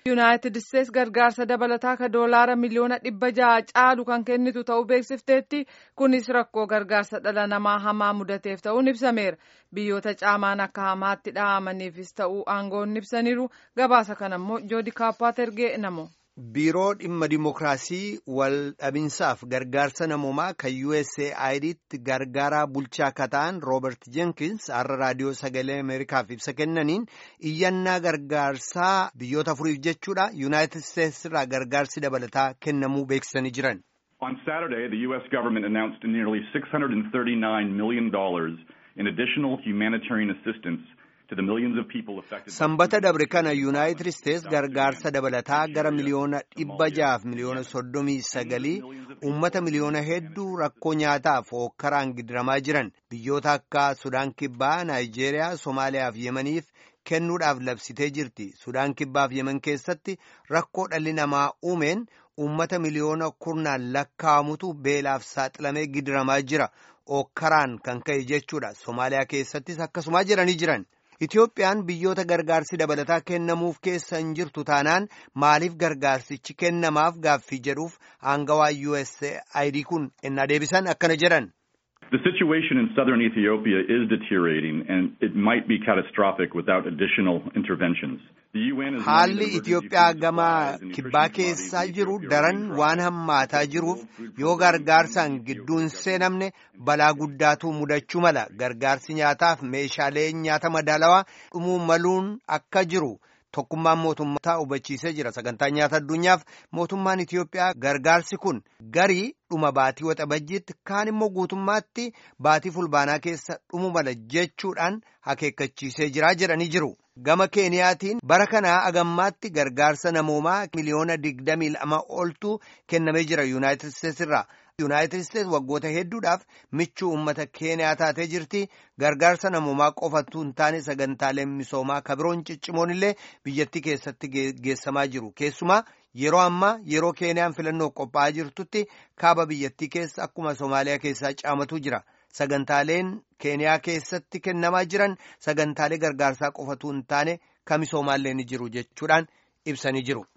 yuunaayitid isteets gargaarsa dabalataa ka doolaara miliyoona dhibba ja'a caalu kan kennitu ta'uu beeksifteetti kunis rakkoo gargaarsa dhala namaa hamaa mudateef ta'uun ibsameera biyyoota caamaan akka hamaatti dhahamaniifis ta'uu aangoonni ibsaniiru gabaasa kana immoo joodi kaappaat ergee namo. biiroo dhimma dimookiraasii wal dhabinsaaf gargaarsa namoomaa kan USAIDtti gargaaraa bulchaa akka ta'an Roobert Jenkins har'a raadiyoo sagalee Ameerikaaf ibsa kennaniin iyyannaa gargaarsaa biyyoota afuriif jechuudha Yuunaayitid Isteets irraa gargaarsi dabalataa kennamuu beeksisanii jiran. On Saturday, the U.S. government announced nearly $639 million in additional humanitarian assistance. Sanbata dabre kana Yuunaayitid Isteets gargaarsa dabalataa gara miliyoona dhibba jaaf miliyoona soddomii sagalii uummata miliyoona hedduu rakkoo nyaataaf hookkaraan gidiramaa jiran biyyoota akka Sudaan Kibbaa, Naayijeeriyaa, Somaaliyaa fi Yemeniif kennuudhaaf labsitee jirti. Sudaan Kibbaa fi Yemen keessatti rakkoo dhalli namaa uumeen uummata miliyoona kurnaan lakkaa'amutu beelaaf saaxilamee gidiramaa jira. Hookkaraan kan ka'e jechuudha. Somaaliyaa keessattis akkasumaa jiranii jiran. Itoophiyaan biyyoota gargaarsi dabalataa kennamuuf keessa hin jirtu taanaan maaliif gargaarsichi kennamaaf gaaffii jedhuuf aangawaa USAID kun ennaa deebisan akkana jedhan. The situation in southern Ethiopia is deteriorating and it might be catastrophic without additional interventions. Haalli Itoophiyaa gama kibbaa keessaa jiru daran waan hammaataa jiruuf yoo gargaarsaan gidduun seenamne balaa guddaatu mudachuu mala gargaarsi nyaataaf meeshaalee nyaata madaalawaa dhumuu maluun akka jiru. Tokkummaan mootummaa hubachiisee jira. Sagantaa nyaata addunyaaf mootummaan Itoophiyaa gargaarsi kun garii dhuma baatii waxabajjiitti kaan immoo guutummaatti baatii fulbaanaa keessa dhumu mala jechuudhaan akeekkachiisee jira jedhanii jiru. Gama Keeniyaatiin bara kanaa agammaatti gargaarsa namoomaa miliyoona digdamii lama oltu kennamee jira Yuunaayitid Isteets irraa. Yuunaayitid Isteets waggoota hedduudhaaf michuu uummata Keeniyaa taatee jirti. Gargaarsa namoomaa qofatu hin taane sagantaaleen misoomaa kabiroon ciccimoon illee biyyattii keessatti geessamaa jiru. Keessumaa yeroo ammaa yeroo Keeniyaan filannoo qophaa'aa jirtutti kaaba biyyattii keessa akkuma Somaaliyaa keessaa caamatu jira. Sagantaaleen Keeniyaa keessatti kennamaa jiran sagantaalee gargaarsaa qofatu hin taane kan misoomaallee ni jiru jechuudhaan ibsanii jiru.